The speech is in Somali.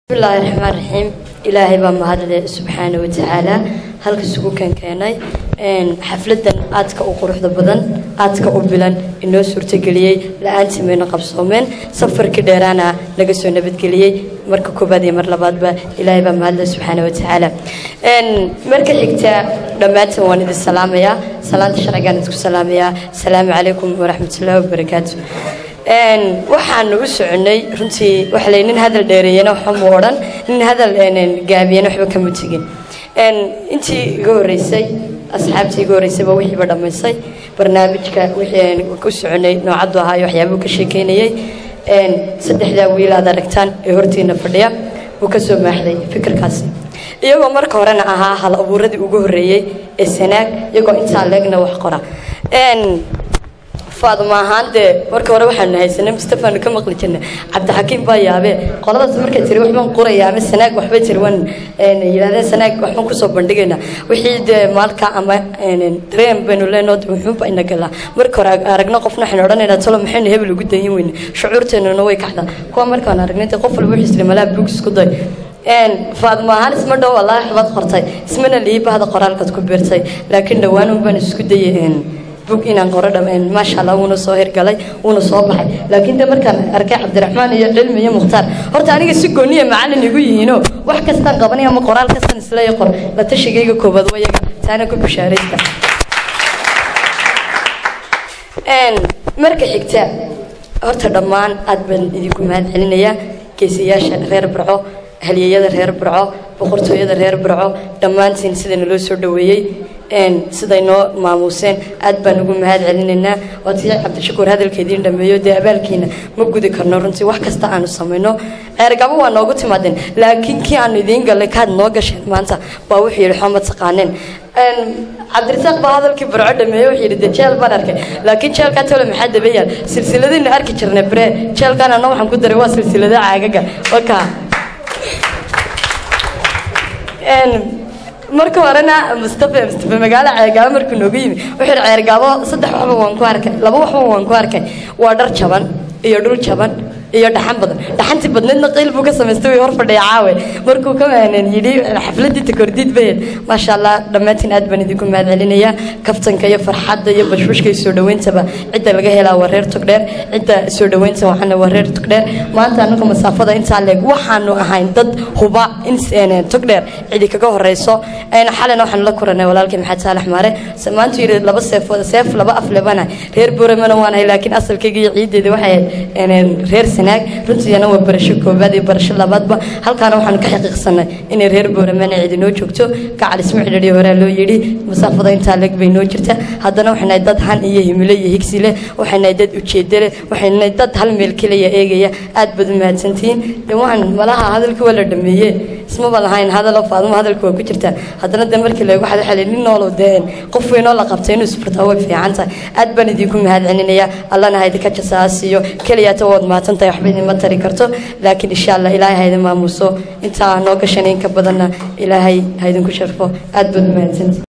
bismillaahi raxmaan raxiim ilaahay baa mahadle subxaana watacaala halka isugu keenkeenay xafladan aadka u quruxda badan aadka u bilan inoo suurtageliyey la-aantii mayna qabsoomeen safarkii dheeraana naga soo nabadgeliyey marka koobaad iyo mar labaadba ilaahay baa mahadle subxaana watacaala marka xigta dhammaantan waan idin salaamayaa salaanta sharcigaan idinku salaamayaa asalaamu calaykum waraxmatullaahi wabarakaatu waxaanu u soconay runtii waxa lay nin hadal dheereeyana waxba mu odhan nin hadal gaabiyana waxba kama tegin intii iga horreysay asxaabtii iga horreysayba wixiiba dhammaysay barnaamijka wixii u soconay noocaddu ahaa iyo waxyaabuu ka sheekeynayay saddexdaa wiil aad aragtaan ee hortiina fadhiya wuu ka soo maaxday fikirkaasi iyagoo marka horena ahaa hal abuuradii ugu horreeyey ee sanaag iyagoo intaa leegna wax qora faaduma ahaan dee marka hore waxaanu haysanay mustafaanu ka maqli jirnay cabdixakiim baa yaabee qoladaas markay tiri waxbaan qoraya ama sanaag waxbay tiri waan yidhahdeen sanaag waxbaan kusoo bandhigaynaa wixii dee maalka ama dareen baynu leenoo muxuunba ina galaa marka hore aragno qofna waxaynu odhanaynaa talo maxaynu hebel ugu dayin weyne shucuurteennuna way kacdaa kuwa markaan aragnay dee qof walba wuxuu isri malaha buug isku day faadma ahaan isma dhow wallaahi xubad qortay ismana lii bahda qoraalkaad ku beertay laakiin dhowaan unbaan isku dayay bug inaan qoro dhameen maasha allah wuuna soo hirgalay wuuna soo baxay laakiin de markaan arkay cabdiraxmaan iyo cilmi iyo mukhtaar horta aniga si gooniya macalin igu yihiino wax kastaan qabanay ama qoraal kastaan isleeya qor la tashigayga koobaad wayaga taana ku bishaaraysta marka xigta horta dhammaan aad baan idinku mahad celinayaa geesiyaasha reer barco halyeeyada reer barco boqortooyada reer barco dhammaantiin sida naloo soo dhaweeyey siday noo maamuuseen aad baan ugu mahad celinaynaa waatii cabdishakuur hadalkeediin dhameeyo dee abaalkiina ma gudi karno runtii wax kasta aanu samayno ceergabo waa noogu timaadeen laakiin kii aanu idiin gallay kaad noo gasheen maanta baa wuxuu yidhi xoma taqaaneen cabdirasaaq baa hadalkii barco dhameeye wuxuu yidhi dee jeel baan arkay laakiin jeelkaa tole maxaa dabayaal silsiladaynu arki jirnay bare jeelkaan anna waxaan ku daray waa silsilada caagaga wakaa marka horena mustafa mustafa magaalo ceergaabo markuu noogu yimi wuxuu yidhi ceergaabo saddex waxba waan ku arkay laba waxba waan ku arkay waa dhar jaban iyo dhul jaban iyo dhaxan badan dhaxantii badneedna qiil buu ka samaystay way hor fadhiya caawe markuu ka yidhi xafladii takordiid bayed maasha allah dhammaantiin aad baan idinku mahad celinayaa kaftanka iyo farxadda iyo bashbashka iyo soo dhaweyntaba cidda laga helaa waa reer togdheer cidda soo dhaweynta waxaana waa reer togdheer maanta anaga masaafada intaa leeg waxaanu ahayn dad huba in togdheer cidi kaga horeyso xalina waxaanu la kuranay walaalkii maxamed saalax maare maanta yidhi laba seefood seef laba af lebana reer booramana waanahay laakiin asalkayga iyo ciideeda waxay ahayd reer sanaag runtiina waa barasho koobaad iyo barasho labaadba halkaana waxaanu ka xaqiiqsanay inay reer booramana cidi noo joogto gacal isma xidhiidhi horaa loo yidhi masaafada intaa leeg bay noo jirta haddana waxay nahay dad han iyo himilo iyo higsi leh waxay nahay dad ujeedo leh waxay nahay dad hal meel keliya eegaya aad baad u mahadsantihiin de waxaan malaha hadalkii waa la dhameeye ismaba lahayn hadalo faaduma hadalka waa ku jirtaa haddana de markii leego waxaad waxaa nin noolow dee qof weynoo la qabtay inuu isfurtaa way fiican tahay aad baan idinku mahad celinayaa allana haydinka jasaasiyo keliyaata waad mahadsan tahay waxba idinma tari karto laakiin insha allah ilaahay haydin maamuso intaa noo gashan in ka badanna ilaahay haydinku sharfo aad baad u mahadsantihi